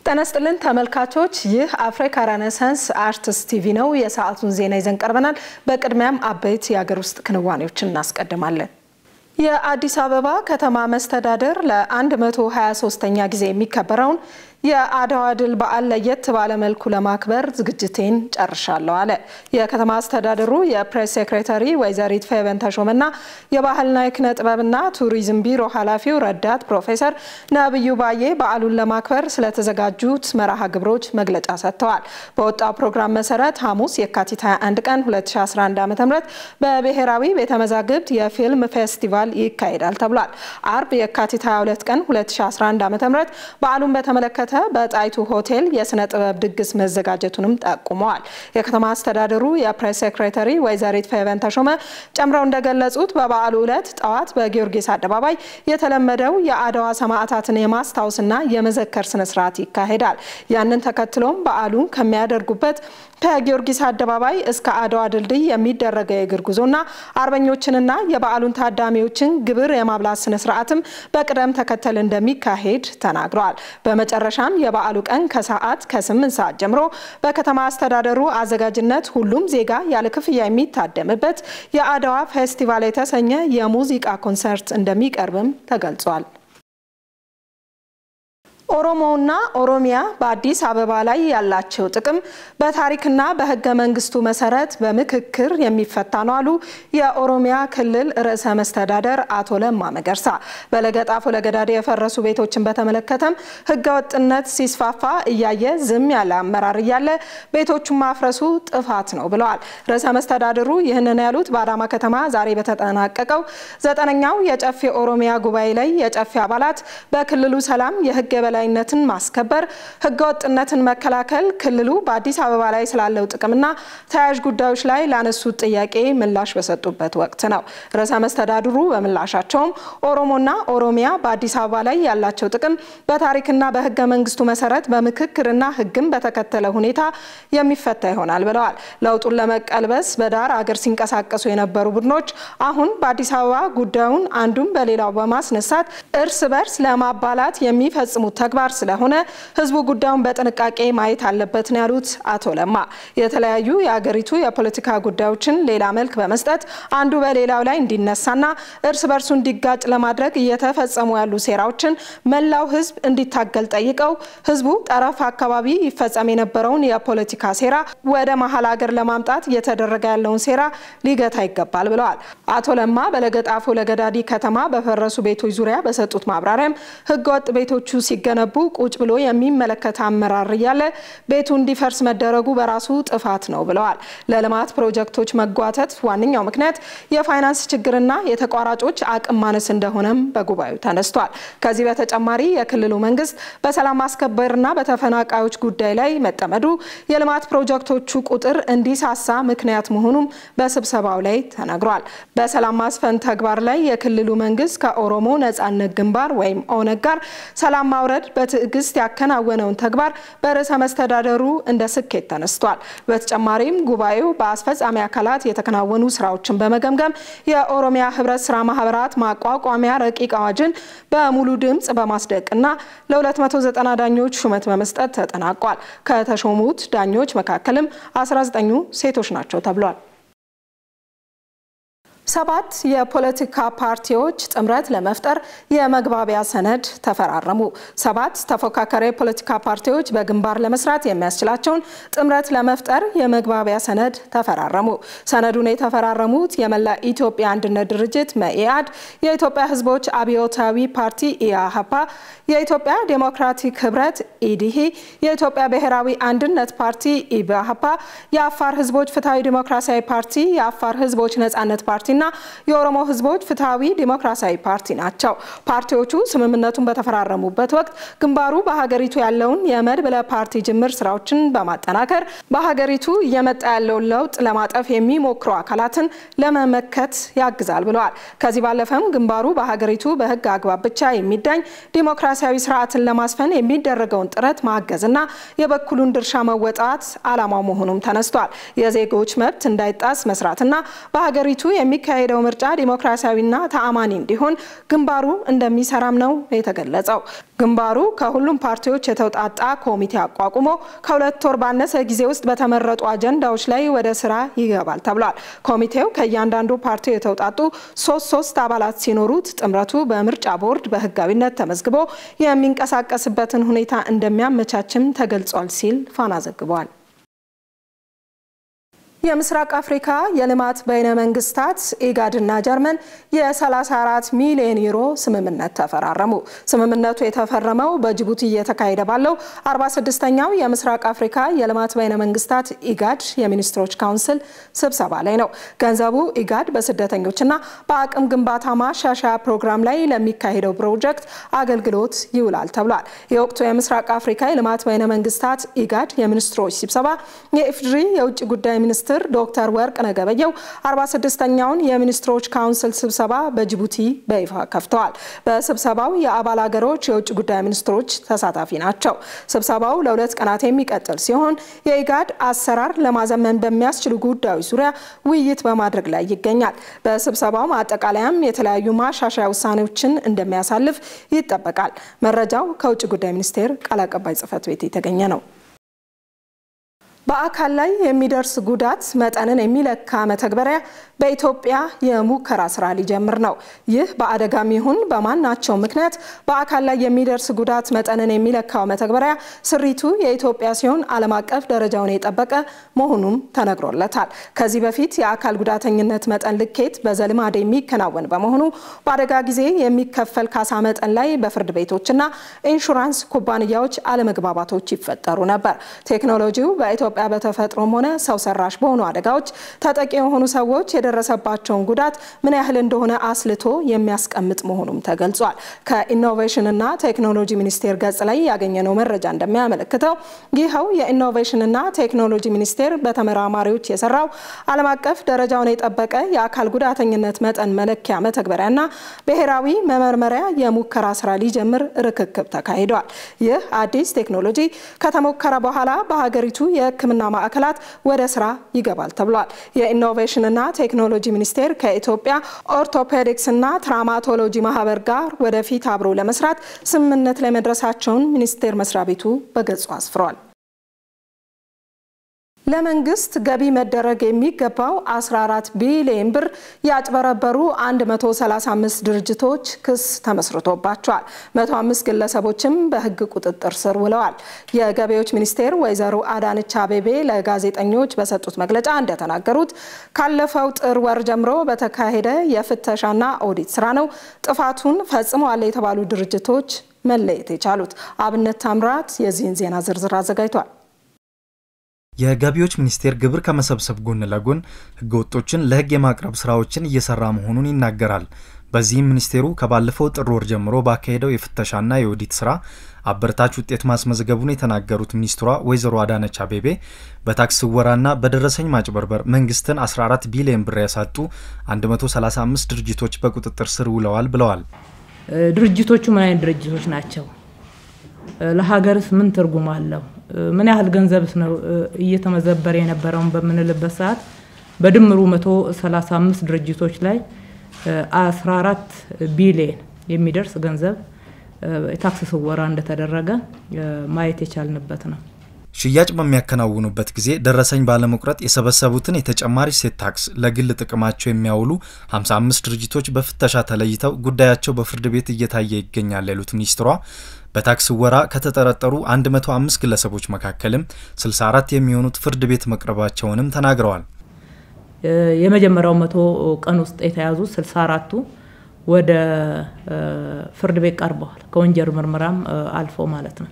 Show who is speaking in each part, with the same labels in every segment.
Speaker 1: ጤና ይስጥልን ተመልካቾች፣ ይህ አፍሪካ ሬኔሳንስ አርትስ ቲቪ ነው። የሰዓቱን ዜና ይዘን ቀርበናል። በቅድሚያም አበይት የሀገር ውስጥ ክንዋኔዎችን እናስቀድማለን። የአዲስ አበባ ከተማ መስተዳደር ለ123ኛ ጊዜ የሚከበረውን የአድዋ ድል በዓል ለየት ባለ መልኩ ለማክበር ዝግጅቴን ጨርሻለሁ አለ። የከተማ አስተዳደሩ የፕሬስ ሴክሬታሪ ወይዘሪት ፌቨን ተሾመና የባህልና የኪነ ጥበብና ቱሪዝም ቢሮ ኃላፊው ረዳት ፕሮፌሰር ነብዩ ባዬ በዓሉን ለማክበር ስለተዘጋጁት መርሃ ግብሮች መግለጫ ሰጥተዋል። በወጣው ፕሮግራም መሰረት ሐሙስ የካቲት 21 ቀን 2011 ዓ.ም በብሔራዊ ቤተ መዛግብት የፊልም ፌስቲቫል ይካሄዳል ተብሏል። አርብ የካቲት 22 ቀን 2011 ዓ.ም በዓሉን በተመለከተ በጣይቱ ሆቴል የስነ ጥበብ ድግስ መዘጋጀቱንም ጠቁመዋል። የከተማ አስተዳደሩ የፕሬስ ሴክሬታሪ ወይዘሪት ፌቨን ተሾመ ጨምረው እንደገለጹት በበዓሉ ዕለት ጠዋት በጊዮርጊስ አደባባይ የተለመደው የአድዋ ሰማዕታትን የማስታወስና የመዘከር ስነስርዓት ይካሄዳል። ያንን ተከትሎም በዓሉን ከሚያደርጉበት ከጊዮርጊስ አደባባይ እስከ አድዋ ድልድይ የሚደረገው የእግር ጉዞና አርበኞችንና የበዓሉን ታዳሚዎችን ግብር የማብላት ስነስርዓትም በቅደም ተከተል እንደሚካሄድ ተናግረዋል። በመጨረሻም የበዓሉ ቀን ከሰዓት ከ8 ሰዓት ጀምሮ በከተማ አስተዳደሩ አዘጋጅነት ሁሉም ዜጋ ያለ ክፍያ የሚታደምበት የአድዋ ፌስቲቫል የተሰኘ የሙዚቃ ኮንሰርት እንደሚቀርብም ተገልጿል። ኦሮሞና ኦሮሚያ በአዲስ አበባ ላይ ያላቸው ጥቅም በታሪክና በሕገ መንግስቱ መሰረት በምክክር የሚፈታ ነው አሉ የኦሮሚያ ክልል ርዕሰ መስተዳደር አቶ ለማ መገርሳ። በለገጣፎ ለገዳዲ የፈረሱ ቤቶችን በተመለከተም ሕገ ወጥነት ሲስፋፋ እያየ ዝም ያለ አመራር እያለ ቤቶቹን ማፍረሱ ጥፋት ነው ብለዋል። ርዕሰ መስተዳድሩ ይህንን ያሉት በአዳማ ከተማ ዛሬ በተጠናቀቀው ዘጠነኛው የጨፌ ኦሮሚያ ጉባኤ ላይ የጨፌ አባላት በክልሉ ሰላም የሕግ የበላይ ነትን ማስከበር ህገወጥነትን መከላከል ክልሉ በአዲስ አበባ ላይ ስላለው ጥቅምና ተያያዥ ጉዳዮች ላይ ላነሱት ጥያቄ ምላሽ በሰጡበት ወቅት ነው። ርዕሰ መስተዳድሩ በምላሻቸውም ኦሮሞና ኦሮሚያ በአዲስ አበባ ላይ ያላቸው ጥቅም በታሪክና በህገ መንግስቱ መሰረት በምክክርና ህግን በተከተለ ሁኔታ የሚፈታ ይሆናል ብለዋል። ለውጡን ለመቀልበስ በዳር አገር ሲንቀሳቀሱ የነበሩ ቡድኖች አሁን በአዲስ አበባ ጉዳዩን አንዱን በሌላው በማስነሳት እርስ በርስ ለማባላት የሚፈጽሙት ተግባር ስለሆነ ህዝቡ ጉዳዩን በጥንቃቄ ማየት አለበት ነው ያሉት አቶ ለማ። የተለያዩ የአገሪቱ የፖለቲካ ጉዳዮችን ሌላ መልክ በመስጠት አንዱ በሌላው ላይ እንዲነሳና እርስ በርሱ እንዲጋጭ ለማድረግ እየተፈጸሙ ያሉ ሴራዎችን መላው ህዝብ እንዲታገል ጠይቀው ህዝቡ ጠረፍ አካባቢ ይፈጸም የነበረውን የፖለቲካ ሴራ ወደ መሀል ሀገር ለማምጣት እየተደረገ ያለውን ሴራ ሊገታ ይገባል ብለዋል። አቶ ለማ በለገጣፎ ለገዳዲ ከተማ በፈረሱ ቤቶች ዙሪያ በሰጡት ማብራሪያም ህገወጥ ቤቶቹ ሲገነቡ ቁጭ ብሎ የሚመለከት አመራር እያለ ቤቱ እንዲፈርስ መደረጉ በራሱ ጥፋት ነው ብለዋል። ለልማት ፕሮጀክቶች መጓተት ዋነኛው ምክንያት የፋይናንስ ችግርና የተቋራጮች አቅም ማነስ እንደሆነም በጉባኤው ተነስቷል። ከዚህ በተጨማሪ የክልሉ መንግስት በሰላም ማስከበርና በተፈናቃዮች ጉዳይ ላይ መጠመዱ የልማት ፕሮጀክቶቹ ቁጥር እንዲሳሳ ምክንያት መሆኑም በስብሰባው ላይ ተነግሯል። በሰላም ማስፈን ተግባር ላይ የክልሉ መንግስት ከኦሮሞ ነጻነት ግንባር ወይም ኦነግ ጋር ሰላም ማውረድ በትዕግስት ያከናወነውን ተግባር በርዕሰ መስተዳደሩ እንደ ስኬት ተነስቷል። በተጨማሪም ጉባኤው በአስፈጻሚ አካላት የተከናወኑ ስራዎችን በመገምገም የኦሮሚያ ህብረት ስራ ማህበራት ማቋቋሚያ ረቂቅ አዋጅን በሙሉ ድምፅ በማስደቅና ለ290 ዳኞች ሹመት በመስጠት ተጠናቋል። ከተሾሙት ዳኞች መካከልም 19ኙ ሴቶች ናቸው ተብሏል። ሰባት የፖለቲካ ፓርቲዎች ጥምረት ለመፍጠር የመግባቢያ ሰነድ ተፈራረሙ። ሰባት ተፎካካሪ የፖለቲካ ፓርቲዎች በግንባር ለመስራት የሚያስችላቸውን ጥምረት ለመፍጠር የመግባቢያ ሰነድ ተፈራረሙ። ሰነዱን የተፈራረሙት የመላ ኢትዮጵያ አንድነት ድርጅት መኢአድ፣ የኢትዮጵያ ህዝቦች አብዮታዊ ፓርቲ ኢያሀፓ፣ የኢትዮጵያ ዴሞክራቲክ ህብረት ኢዲሂ፣ የኢትዮጵያ ብሔራዊ አንድነት ፓርቲ ኢብአሀፓ፣ የአፋር ህዝቦች ፍትሐዊ ዲሞክራሲያዊ ፓርቲ፣ የአፋር ህዝቦች ነጻነት ፓርቲ ና የኦሮሞ ህዝቦች ፍትሐዊ ዲሞክራሲያዊ ፓርቲ ናቸው። ፓርቲዎቹ ስምምነቱን በተፈራረሙበት ወቅት ግንባሩ በሀገሪቱ ያለውን የመድብለ ፓርቲ ጅምር ስራዎችን በማጠናከር በሀገሪቱ እየመጣ ያለውን ለውጥ ለማጠፍ የሚሞክሩ አካላትን ለመመከት ያግዛል ብለዋል። ከዚህ ባለፈም ግንባሩ በሀገሪቱ በህግ አግባብ ብቻ የሚዳኝ ዲሞክራሲያዊ ስርዓትን ለማስፈን የሚደረገውን ጥረት ማገዝና የበኩሉን ድርሻ መወጣት አላማው መሆኑም ተነስቷል። የዜጎች መብት እንዳይጣስ መስራትና በሀገሪቱ የሚካ የሚካሄደው ምርጫ ዲሞክራሲያዊና ተአማኒ እንዲሆን ግንባሩ እንደሚሰራም ነው የተገለጸው። ግንባሩ ከሁሉም ፓርቲዎች የተውጣጣ ኮሚቴ አቋቁሞ ከሁለት ወር ባነሰ ጊዜ ውስጥ በተመረጡ አጀንዳዎች ላይ ወደ ስራ ይገባል ተብሏል። ኮሚቴው ከእያንዳንዱ ፓርቲ የተውጣጡ ሶስት ሶስት አባላት ሲኖሩት ጥምረቱ በምርጫ ቦርድ በህጋዊነት ተመዝግቦ የሚንቀሳቀስበትን ሁኔታ እንደሚያመቻችም ተገልጿል ሲል ፋና ዘግቧል። የምስራቅ አፍሪካ የልማት በይነ መንግስታት ኢጋድና ጀርመን የ34 ሚሊዮን ዩሮ ስምምነት ተፈራረሙ። ስምምነቱ የተፈረመው በጅቡቲ እየተካሄደ ባለው 46ኛው የምስራቅ አፍሪካ የልማት በይነ መንግስታት ኢጋድ የሚኒስትሮች ካውንስል ስብሰባ ላይ ነው። ገንዘቡ ኢጋድ በስደተኞችና በአቅም ግንባታ ማሻሻያ ፕሮግራም ላይ ለሚካሄደው ፕሮጀክት አገልግሎት ይውላል ተብሏል። የወቅቱ የምስራቅ አፍሪካ የልማት በይነ መንግስታት ኢጋድ የሚኒስትሮች ስብሰባ የኢፌዴሪ የውጭ ጉዳይ ሚኒስትር ሚኒስትር ዶክተር ወርቅነህ ገበየሁ 46ኛውን የሚኒስትሮች ካውንስል ስብሰባ በጅቡቲ በይፋ ከፍተዋል። በስብሰባው የአባል ሀገሮች የውጭ ጉዳይ ሚኒስትሮች ተሳታፊ ናቸው። ስብሰባው ለሁለት ቀናት የሚቀጥል ሲሆን የኢጋድ አሰራር ለማዘመን በሚያስችሉ ጉዳዮች ዙሪያ ውይይት በማድረግ ላይ ይገኛል። በስብሰባው ማጠቃለያም የተለያዩ ማሻሻያ ውሳኔዎችን እንደሚያሳልፍ ይጠበቃል። መረጃው ከውጭ ጉዳይ ሚኒስቴር ቃል አቀባይ ጽህፈት ቤት የተገኘ ነው። በአካል ላይ የሚደርስ ጉዳት መጠንን የሚለካ መተግበሪያ በኢትዮጵያ የሙከራ ስራ ሊጀምር ነው። ይህ በአደጋም ይሁን በማናቸው ምክንያት በአካል ላይ የሚደርስ ጉዳት መጠንን የሚለካው መተግበሪያ ስሪቱ የኢትዮጵያ ሲሆን ዓለም አቀፍ ደረጃውን የጠበቀ መሆኑም ተነግሮለታል። ከዚህ በፊት የአካል ጉዳተኝነት መጠን ልኬት በዘልማድ የሚከናወን በመሆኑ በአደጋ ጊዜ የሚከፈል ካሳ መጠን ላይ በፍርድ ቤቶችና ኢንሹራንስ ኩባንያዎች አለመግባባቶች ይፈጠሩ ነበር። ቴክኖሎጂው በኢትዮጵያ በተፈጥሮም ሆነ ሰው ሰራሽ በሆኑ አደጋዎች ተጠቂ የሆኑ ሰዎች የደረሰባቸውን ጉዳት ምን ያህል እንደሆነ አስልቶ የሚያስቀምጥ መሆኑም ተገልጿል። ከኢኖቬሽንና ቴክኖሎጂ ሚኒስቴር ገጽ ላይ ያገኘነው መረጃ እንደሚያመለክተው ይኸው የኢኖቬሽንና ቴክኖሎጂ ሚኒስቴር በተመራማሪዎች የሰራው ዓለም አቀፍ ደረጃውን የጠበቀ የአካል ጉዳተኝነት መጠን መለኪያ መተግበሪያና ብሔራዊ መመርመሪያ የሙከራ ስራ ሊጀምር ርክክብ ተካሂደዋል። ይህ አዲስ ቴክኖሎጂ ከተሞከረ በኋላ በሀገሪቱ የሕክምና ማዕከላት ወደ ስራ ይገባል ተብሏል። የኢኖቬሽንና ቴክኖሎጂ ሚኒስቴር ከኢትዮጵያ ኦርቶፔዲክስና ትራማቶሎጂ ማህበር ጋር ወደፊት አብሮ ለመስራት ስምምነት ላይ መድረሳቸውን ሚኒስቴር መስሪያ ቤቱ በገጹ አስፍሯል። ለመንግስት ገቢ መደረግ የሚገባው 14 ቢሊዮን ብር ያጭበረበሩ 135 ድርጅቶች ክስ ተመስርቶባቸዋል። 105 ግለሰቦችም በህግ ቁጥጥር ስር ውለዋል። የገቢዎች ሚኒስቴር ወይዘሮ አዳነች አቤቤ ለጋዜጠኞች በሰጡት መግለጫ እንደተናገሩት ካለፈው ጥር ወር ጀምሮ በተካሄደ የፍተሻና ኦዲት ስራ ነው ጥፋቱን ፈጽመዋል የተባሉ ድርጅቶች መለየት የቻሉት። አብነት ታምራት የዚህን ዜና ዝርዝር አዘጋጅቷል።
Speaker 2: የገቢዎች ሚኒስቴር ግብር ከመሰብሰብ ጎን ለጎን ህገወጦችን ለህግ የማቅረብ ስራዎችን እየሰራ መሆኑን ይናገራል። በዚህም ሚኒስቴሩ ከባለፈው ጥር ወር ጀምሮ ባካሄደው የፍተሻና የኦዲት ስራ አበረታች ውጤት ማስመዝገቡን የተናገሩት ሚኒስትሯ ወይዘሮ አዳነች አቤቤ በታክስ ስወራና በደረሰኝ ማጭበርበር መንግስትን 14 ቢሊዮን ብር ያሳጡ 135 ድርጅቶች በቁጥጥር ስር ውለዋል ብለዋል።
Speaker 3: ድርጅቶቹ ምን አይነት ድርጅቶች ናቸው? ለሀገርስ ምን ትርጉም አለው? ምን ያህል ገንዘብስ ነው እየተመዘበረ የነበረውን በምንልበት ሰዓት በድምሩ 135 ድርጅቶች ላይ 14 ቢሊየን የሚደርስ ገንዘብ የታክስ ስወራ እንደተደረገ ማየት የቻልንበት ነው።
Speaker 2: ሽያጭ በሚያከናውኑበት ጊዜ ደረሰኝ ባለመቁረጥ የሰበሰቡትን የተጨማሪ እሴት ታክስ ለግል ጥቅማቸው የሚያውሉ 55 ድርጅቶች በፍተሻ ተለይተው ጉዳያቸው በፍርድ ቤት እየታየ ይገኛል ያሉት ሚኒስትሯ በታክስ ወራ ከተጠረጠሩ 105 ግለሰቦች መካከልም 64 የሚሆኑት ፍርድ ቤት መቅረባቸውንም ተናግረዋል።
Speaker 3: የመጀመሪያው መቶ ቀን ውስጥ የተያዙት 64ቱ ወደ ፍርድ ቤት ቀርበዋል። ከወንጀል ምርመራም አልፎ ማለት ነው።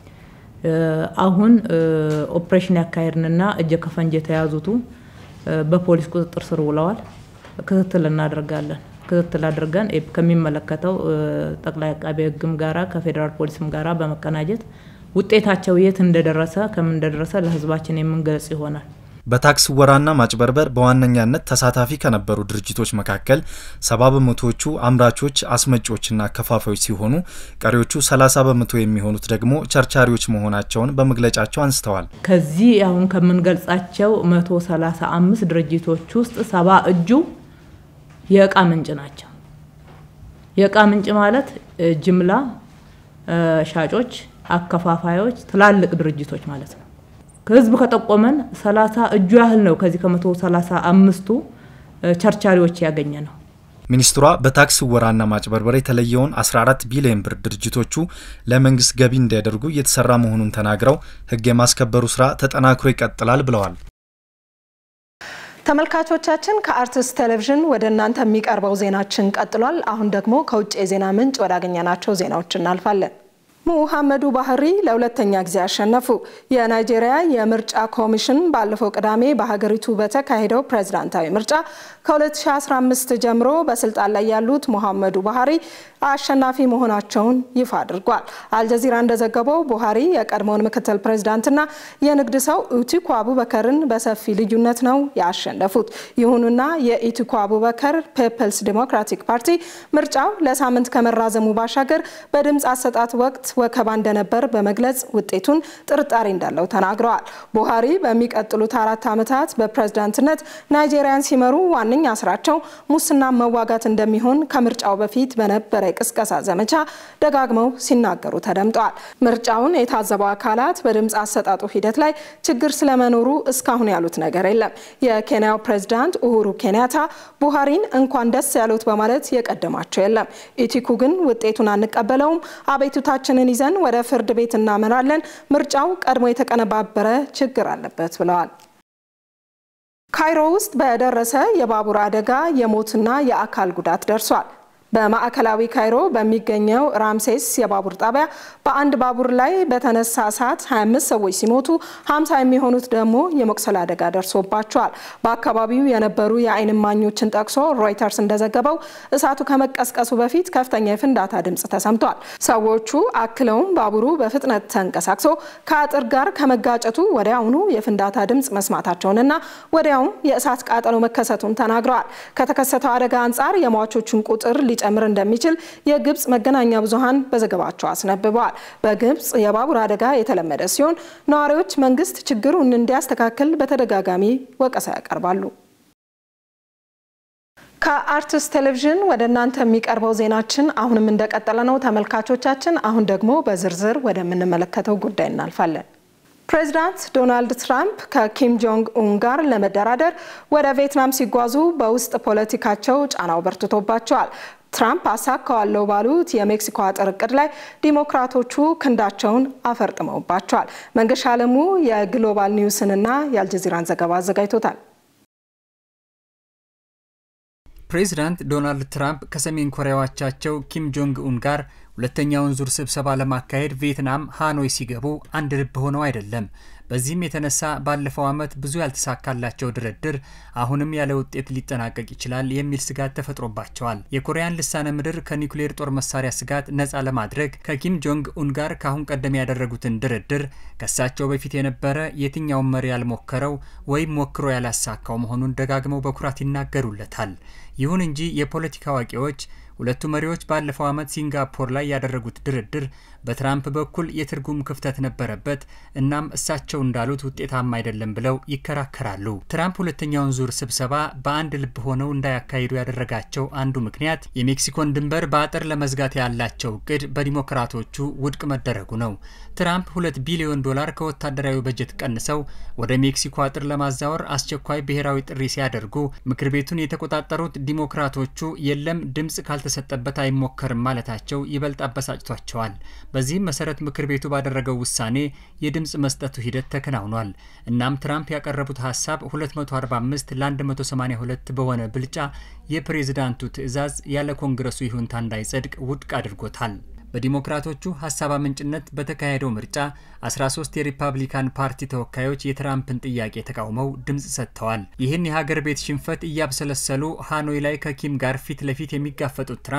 Speaker 3: አሁን ኦፕሬሽን ያካሄድንና እጀ ከፈንጅ የተያዙቱ በፖሊስ ቁጥጥር ስር ውለዋል። ክትትል እናደርጋለን። ክትትል አድርገን ከሚመለከተው ጠቅላይ አቃቤ ሕግም ጋራ ከፌዴራል ፖሊስም ጋራ በመቀናጀት ውጤታቸው የት እንደደረሰ ከምን እንደደረሰ ለሕዝባችን የምንገልጽ ይሆናል።
Speaker 2: በታክስ ወራና ማጭበርበር በዋነኛነት ተሳታፊ ከነበሩ ድርጅቶች መካከል ሰባ በመቶዎቹ አምራቾች፣ አስመጪዎችና አከፋፋዮች ሲሆኑ ቀሪዎቹ ሰላሳ በመቶ የሚሆኑት ደግሞ ቸርቻሪዎች መሆናቸውን በመግለጫቸው አንስተዋል።
Speaker 3: ከዚህ አሁን ከምንገልጻቸው መቶ ሰላሳ አምስት ድርጅቶች ውስጥ ሰባ እጁ የእቃ ምንጭ ናቸው። የእቃ ምንጭ ማለት ጅምላ ሻጮች፣ አከፋፋዮች፣ ትላልቅ ድርጅቶች ማለት ነው። ህዝብ ከጠቆመን ሰላሳ እጁ ያህል ነው ከዚህ ከመቶ ሰላሳ አምስቱ ቸርቻሪዎች ያገኘ ነው።
Speaker 2: ሚኒስትሯ በታክስ ወራና ማጭበርበር የተለየውን 14 ቢሊዮን ብር ድርጅቶቹ ለመንግስት ገቢ እንዲያደርጉ እየተሰራ መሆኑን ተናግረው ህግ የማስከበሩ ስራ ተጠናክሮ ይቀጥላል ብለዋል።
Speaker 1: ተመልካቾቻችን ከአርትስት ቴሌቪዥን ወደ እናንተ የሚቀርበው ዜናችን ቀጥሏል። አሁን ደግሞ ከውጭ የዜና ምንጭ ወዳገኘናቸው ዜናዎች እናልፋለን። ሙሐመዱ ባህሪ ለሁለተኛ ጊዜ አሸነፉ። የናይጄሪያ የምርጫ ኮሚሽን ባለፈው ቅዳሜ በሀገሪቱ በተካሄደው ፕሬዝዳንታዊ ምርጫ ከ2015 ጀምሮ በስልጣን ላይ ያሉት ሙሐመዱ ባህሪ አሸናፊ መሆናቸውን ይፋ አድርጓል። አልጀዚራ እንደዘገበው ቡሃሪ የቀድሞውን ምክትል ፕሬዝዳንትና የንግድ ሰው ኢቲኩ አቡበከርን በሰፊ ልዩነት ነው ያሸነፉት። ይሁንና የኢቲኩ አቡበከር ፒፕልስ ዲሞክራቲክ ፓርቲ ምርጫው ለሳምንት ከመራዘሙ ባሻገር በድምፅ አሰጣት ወቅት ወከባ እንደነበር በመግለጽ ውጤቱን ጥርጣሬ እንዳለው ተናግረዋል። ቡሃሪ በሚቀጥሉት አራት ዓመታት በፕሬዝዳንትነት ናይጄሪያን ሲመሩ ዋነኛ ስራቸው ሙስና መዋጋት እንደሚሆን ከምርጫው በፊት በነበረ የቅስቀሳ ዘመቻ ደጋግመው ሲናገሩ ተደምጠዋል። ምርጫውን የታዘቡ አካላት በድምፅ አሰጣጡ ሂደት ላይ ችግር ስለመኖሩ እስካሁን ያሉት ነገር የለም። የኬንያው ፕሬዝዳንት ኡሁሩ ኬንያታ ቡሃሪን እንኳን ደስ ያሉት በማለት የቀደማቸው የለም። ኢቲኩ ግን ውጤቱን አንቀበለውም፣ አቤቱታችንን ይዘን ወደ ፍርድ ቤት እናመራለን፣ ምርጫው ቀድሞ የተቀነባበረ ችግር አለበት ብለዋል። ካይሮ ውስጥ በደረሰ የባቡር አደጋ የሞትና የአካል ጉዳት ደርሷል። በማዕከላዊ ካይሮ በሚገኘው ራምሴስ የባቡር ጣቢያ በአንድ ባቡር ላይ በተነሳ እሳት 25 ሰዎች ሲሞቱ 50 የሚሆኑት ደግሞ የመቁሰል አደጋ ደርሶባቸዋል። በአካባቢው የነበሩ የዓይን እማኞችን ጠቅሶ ሮይተርስ እንደዘገበው እሳቱ ከመቀስቀሱ በፊት ከፍተኛ የፍንዳታ ድምፅ ተሰምቷል። ሰዎቹ አክለውም ባቡሩ በፍጥነት ተንቀሳቅሶ ከአጥር ጋር ከመጋጨቱ ወዲያውኑ የፍንዳታ ድምፅ መስማታቸውንና ወዲያውም የእሳት ቃጠሎ መከሰቱን ተናግረዋል። ከተከሰተው አደጋ አንጻር የሟቾቹን ቁጥር ሊጨምር እንደሚችል የግብጽ መገናኛ ብዙሃን በዘገባቸው አስነብበዋል። በግብጽ የባቡር አደጋ የተለመደ ሲሆን ነዋሪዎች መንግስት ችግሩን እንዲያስተካክል በተደጋጋሚ ወቀሳ ያቀርባሉ። ከአርትስት ቴሌቪዥን ወደ እናንተ የሚቀርበው ዜናችን አሁንም እንደቀጠለ ነው ተመልካቾቻችን። አሁን ደግሞ በዝርዝር ወደምንመለከተው ጉዳይ እናልፋለን። ፕሬዚዳንት ዶናልድ ትራምፕ ከኪም ጆንግ ኡን ጋር ለመደራደር ወደ ቪየትናም ሲጓዙ በውስጥ ፖለቲካቸው ጫናው በርትቶባቸዋል። ትራምፕ አሳካዋለሁ ባሉት የሜክሲኮ አጥር እቅድ ላይ ዲሞክራቶቹ ክንዳቸውን አፈርጥመውባቸዋል። መንገሻ አለሙ የግሎባል ኒውስንና የአልጀዚራን ዘገባ አዘጋጅቶታል።
Speaker 4: ፕሬዚዳንት ዶናልድ ትራምፕ ከሰሜን ኮሪያዎቻቸው ኪም ጆንግ ኡን ጋር ሁለተኛውን ዙር ስብሰባ ለማካሄድ ቪየትናም ሃኖይ ሲገቡ አንድ ልብ ሆነው አይደለም። በዚህም የተነሳ ባለፈው ዓመት ብዙ ያልተሳካላቸው ድርድር አሁንም ያለ ውጤት ሊጠናቀቅ ይችላል የሚል ስጋት ተፈጥሮባቸዋል። የኮሪያን ልሳነ ምድር ከኒውክሌር ጦር መሳሪያ ስጋት ነፃ ለማድረግ ከኪም ጆንግ ኡን ጋር ካሁን ቀደም ያደረጉትን ድርድር ከሳቸው በፊት የነበረ የትኛውን መሪ ያልሞከረው ወይም ሞክሮ ያላሳካው መሆኑን ደጋግመው በኩራት ይናገሩለታል። ይሁን እንጂ የፖለቲካ አዋቂዎች ሁለቱ መሪዎች ባለፈው ዓመት ሲንጋፖር ላይ ያደረጉት ድርድር በትራምፕ በኩል የትርጉም ክፍተት ነበረበት፣ እናም እሳቸው እንዳሉት ውጤታማ አይደለም ብለው ይከራከራሉ። ትራምፕ ሁለተኛውን ዙር ስብሰባ በአንድ ልብ ሆነው እንዳያካሂዱ ያደረጋቸው አንዱ ምክንያት የሜክሲኮን ድንበር በአጥር ለመዝጋት ያላቸው እቅድ በዲሞክራቶቹ ውድቅ መደረጉ ነው። ትራምፕ ሁለት ቢሊዮን ዶላር ከወታደራዊ በጀት ቀንሰው ወደ ሜክሲኮ አጥር ለማዛወር አስቸኳይ ብሔራዊ ጥሪ ሲያደርጉ ምክር ቤቱን የተቆጣጠሩት ዲሞክራቶቹ የለም ድምፅ ካልተሰጠበት አይሞከርም ማለታቸው ይበልጥ አበሳጭቷቸዋል። በዚህም መሰረት ምክር ቤቱ ባደረገው ውሳኔ የድምፅ መስጠቱ ሂደት ተከናውኗል። እናም ትራምፕ ያቀረቡት ሀሳብ 245 ለ182 በሆነ ብልጫ የፕሬዝዳንቱ ትዕዛዝ ያለ ኮንግረሱ ይሁንታ እንዳይጸድቅ ውድቅ አድርጎታል። በዲሞክራቶቹ ሀሳብ አመንጭነት በተካሄደው ምርጫ 13 የሪፐብሊካን ፓርቲ ተወካዮች የትራምፕን ጥያቄ ተቃውመው ድምፅ ሰጥተዋል። ይህን የሀገር ቤት ሽንፈት እያብሰለሰሉ ሃኖይ ላይ ከኪም ጋር ፊት ለፊት የሚጋፈጡት ትራምፕ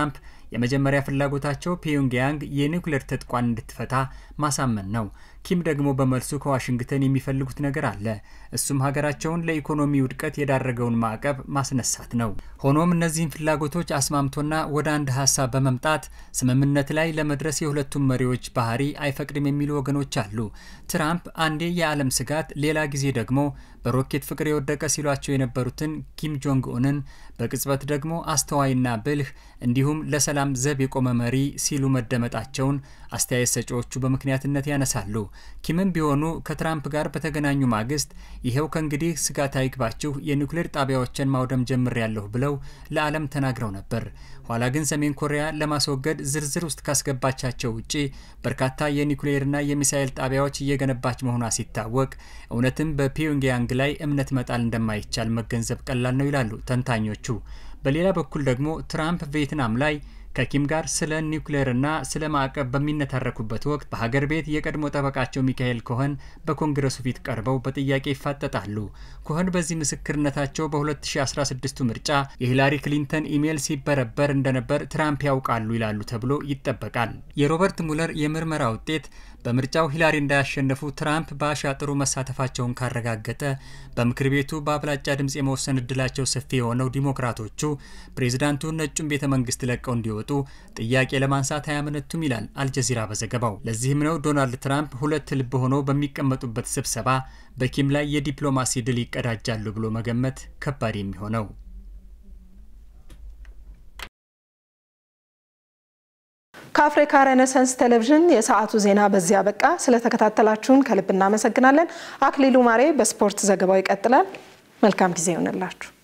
Speaker 4: የመጀመሪያ ፍላጎታቸው ፒዮንግያንግ የኒውክሌር ትጥቋን እንድትፈታ ማሳመን ነው። ኪም ደግሞ በመልሱ ከዋሽንግተን የሚፈልጉት ነገር አለ። እሱም ሀገራቸውን ለኢኮኖሚ ውድቀት የዳረገውን ማዕቀብ ማስነሳት ነው። ሆኖም እነዚህን ፍላጎቶች አስማምቶና ወደ አንድ ሀሳብ በመምጣት ስምምነት ላይ ለመድረስ የሁለቱም መሪዎች ባህሪ አይፈቅድም የሚሉ ወገኖች አሉ። ትራምፕ አንዴ የዓለም ስጋት፣ ሌላ ጊዜ ደግሞ በሮኬት ፍቅር የወደቀ ሲሏቸው የነበሩትን ኪም ጆንግ ኡንን በቅጽበት ደግሞ አስተዋይና ብልህ እንዲሁም ለሰላም ዘብ የቆመ መሪ ሲሉ መደመጣቸውን አስተያየት ሰጪዎቹ በምክንያትነት ያነሳሉ። ኪምም ቢሆኑ ከትራምፕ ጋር በተገናኙ ማግስት ይኸው ከእንግዲህ ስጋት አይግባችሁ የኒውክሌር ጣቢያዎችን ማውደም ጀምሬያለሁ ብለው ለዓለም ተናግረው ነበር። ኋላ ግን ሰሜን ኮሪያ ለማስወገድ ዝርዝር ውስጥ ካስገባቻቸው ውጪ በርካታ የኒውክሌርና የሚሳኤል ጣቢያዎች እየገነባች መሆኗ ሲታወቅ እውነትም በፒዮንግያንግ ላይ እምነት መጣል እንደማይቻል መገንዘብ ቀላል ነው ይላሉ ተንታኞቹ። በሌላ በኩል ደግሞ ትራምፕ ቪየትናም ላይ ከኪም ጋር ስለ ኒውክሌርና ስለ ማዕቀብ በሚነታረኩበት ወቅት በሀገር ቤት የቀድሞ ጠበቃቸው ሚካኤል ኮኸን በኮንግረሱ ፊት ቀርበው በጥያቄ ይፋጠጣሉ። ኮኸን በዚህ ምስክርነታቸው በ2016 ምርጫ የሂላሪ ክሊንተን ኢሜይል ሲበረበር እንደነበር ትራምፕ ያውቃሉ ይላሉ ተብሎ ይጠበቃል። የሮበርት ሙለር የምርመራ ውጤት በምርጫው ሂላሪ እንዳያሸነፉ ትራምፕ በአሻጥሩ መሳተፋቸውን ካረጋገጠ በምክር ቤቱ በአብላጫ ድምፅ የመወሰን እድላቸው ሰፊ የሆነው ዲሞክራቶቹ ፕሬዚዳንቱ ነጩን ቤተ መንግስት ለቀው እንዲወጡ ጥያቄ ለማንሳት አያመነቱም ይላል አልጀዚራ በዘገባው። ለዚህም ነው ዶናልድ ትራምፕ ሁለት ልብ ሆነው በሚቀመጡበት ስብሰባ በኪም ላይ የዲፕሎማሲ ድል ይቀዳጃሉ ብሎ መገመት ከባድ የሚሆነው።
Speaker 1: ከአፍሪካ ሬኔሳንስ ቴሌቪዥን የሰዓቱ ዜና በዚህ አበቃ። ስለተከታተላችሁን ከልብ እናመሰግናለን። አክሊሉ ማሬ በስፖርት ዘገባው ይቀጥላል። መልካም ጊዜ ይሆንላችሁ።